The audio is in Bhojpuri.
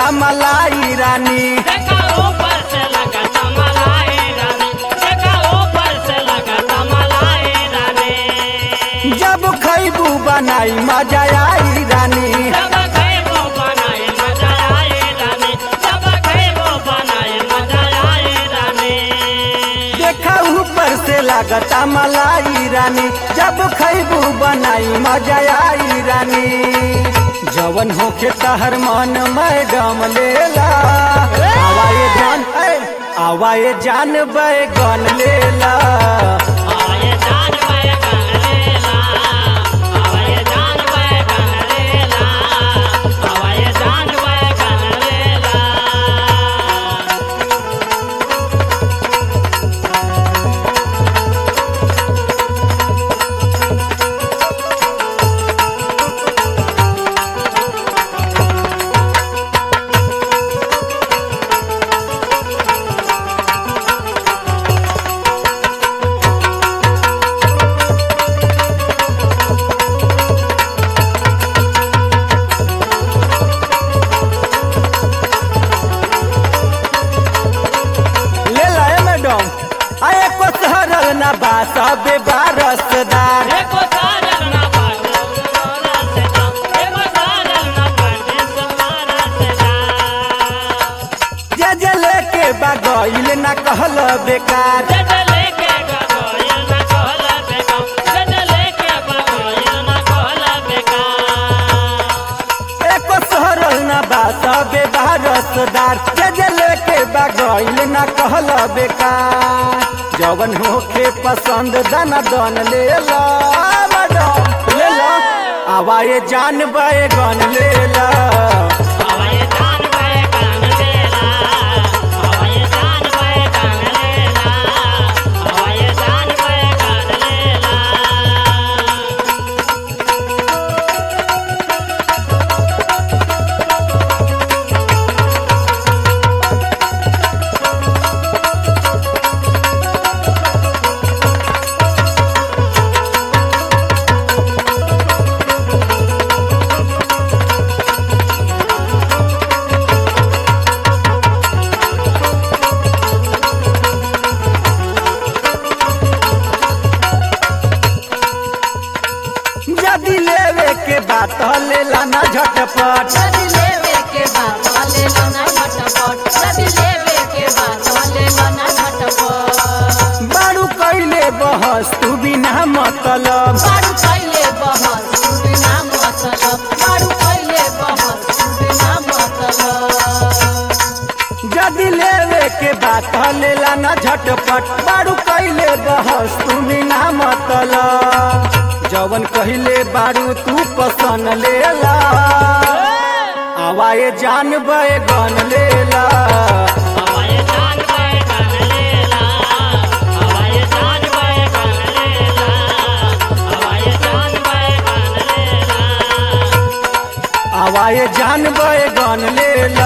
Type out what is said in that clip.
लगता मलाई रानी देखा ऊपर से लगता मलाई रानी देखा ऊपर से लगता मलाई रानी जब खैबू बनाई मजा आई रानी जब खेबो बनाए मजा आए रानी जब खेबो बनाए मजा आए रानी देखा ऊपर से लगता मलाई रानी जब खैबू बनाई मजा आई रानी जवन होके तहर मन मैडम लेला आवाए जान ए, आवाए जान बैगन लेला आवाए जान बैगन लेला आवाए जान बैगन लेला आवाए जान बैगन लेला लेला ए मैडम आए को सहरल ना बा सबे बारसदार एको सारल ना पाटे सोनारा से जा एको सारल ना पाटे सोनारा से जा जे जे लेके बगैल ना कहल बेकार जद लेके गगोयल ना कहला बेका जद लेके बगोयल ना कहला बेका एको सहरल ना बा सबे बारसदार जे जे लेके बगैल ना कहल बेकार जवन होके पसंद दना दन लेला मैडम लेला आवाए जान बैगन लेला हवाए जान बैगन लेला हवाए जान बैगन लेला हवाए जान बैगन लेला यदि लेवे के बात लेला ना झटपट यदि लेवे के बात लेला ना झटपट यदि लेवे के बात लेला ना झटपट बारू कैले बहस तू बिना मतलब बारू कैले बहस तू बिना मतलब बारू कैले बहस तू बिना मतलब यदि लेवे के बात लेला ना झटपट बारू कैले बहस तू बिना मतलब जवन कहले बारू तू पसंद लेला आवाए जान बैगन लेला हवाए जान बैगन लेला हवाए जान बैगन लेला हवाए जान बैगन लेला आवाए जान बैगन लेला